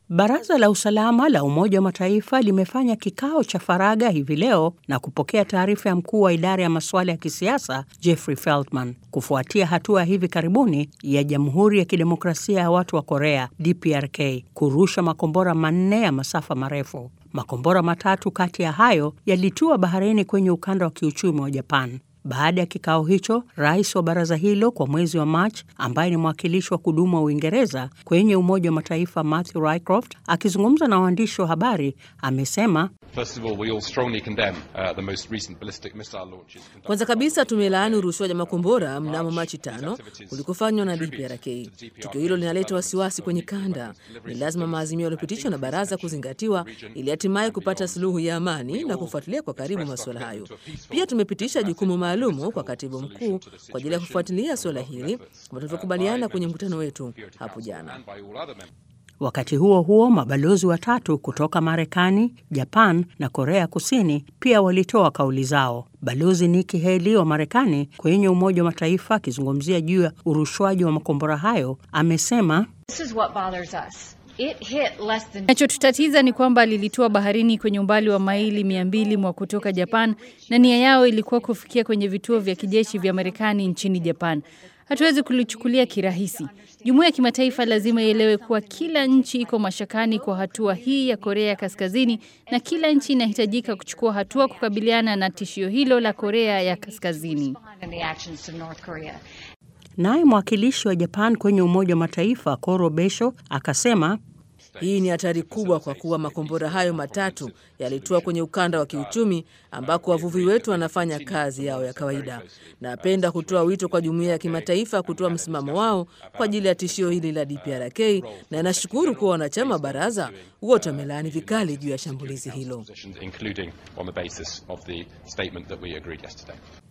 Baraza la usalama la Umoja wa Mataifa limefanya kikao cha faragha hivi leo na kupokea taarifa ya mkuu wa idara ya masuala ya kisiasa Jeffrey Feltman kufuatia hatua ya hivi karibuni ya Jamhuri ya Kidemokrasia ya Watu wa Korea DPRK kurusha makombora manne ya masafa marefu. Makombora matatu kati ya hayo yalitua baharini kwenye ukanda wa kiuchumi wa Japan. Baada ya kikao hicho, rais wa baraza hilo kwa mwezi wa Machi, ambaye ni mwakilishi wa kudumu wa Uingereza kwenye Umoja wa Mataifa Matthew Rycroft, akizungumza na waandishi wa habari, amesema kwanza kabisa tumelaani urushwaji wa makombora mnamo Machi tano ulikofanywa na DPRK. Tukio hilo linaleta wasiwasi kwenye kanda. Ni lazima maazimio yaliyopitishwa na baraza kuzingatiwa ili hatimaye kupata suluhu ya amani na kufuatilia kwa karibu masuala hayo. Pia tumepitisha jukumu maalumu kwa katibu mkuu kwa ajili ya kufuatilia suala hili kama tulivyokubaliana kwenye mkutano wetu hapo jana. Wakati huo huo, mabalozi watatu kutoka Marekani, Japan na Korea Kusini pia walitoa kauli zao. Balozi Nikki Haley wa Marekani kwenye Umoja wa Mataifa akizungumzia juu ya urushwaji wa makombora hayo amesema Kinachotutatiza ni kwamba lilitua baharini kwenye umbali wa maili mia mbili mwa kutoka Japan na nia yao ilikuwa kufikia kwenye vituo vya kijeshi vya Marekani nchini Japan. Hatuwezi kulichukulia kirahisi. Jumuiya ya kimataifa lazima ielewe kuwa kila nchi iko mashakani kwa hatua hii ya Korea ya Kaskazini na kila nchi inahitajika kuchukua hatua kukabiliana na tishio hilo la Korea ya Kaskazini. Naye mwakilishi wa Japan kwenye Umoja wa Mataifa Koro Besho akasema hii ni hatari kubwa kwa kuwa makombora hayo matatu yalitua kwenye ukanda wa kiuchumi ambako wavuvi wetu wanafanya kazi yao ya kawaida. Napenda kutoa wito kwa jumuiya ya kimataifa kutoa msimamo wao kwa ajili ya tishio hili la DPRK, na nashukuru kuwa wanachama wa baraza wote wamelaani vikali juu ya shambulizi hilo.